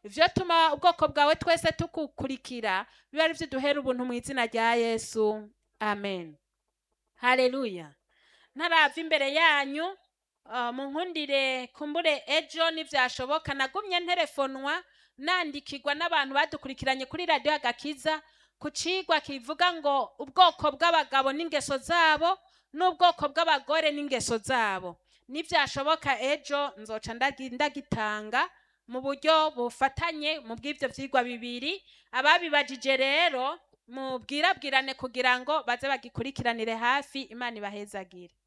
ivyo tuma ubwoko bwawe twese tukukurikira biba ari vyo duhera ubuntu mu izina rya yesu amen haleluya ntarava imbere yanyu uh, munkundire kumbure ejo nivyashoboka nagumye nterefonwa nandikirwa n'abantu badukurikiranye kuri radiyo agakiza ku cigwa kivuga ngo ubwoko bw'abagabo n'ingeso zabo n'ubwoko bw'abagore n'ingeso zabo nivyashoboka ejo nzoca ndagi- ndagitanga mu buryo bufatanye mu bw'ivyo vyigwa bibiri ababibajije rero mubwirabwirane kugira ngo baze bagikurikiranire hafi imana ibahezagire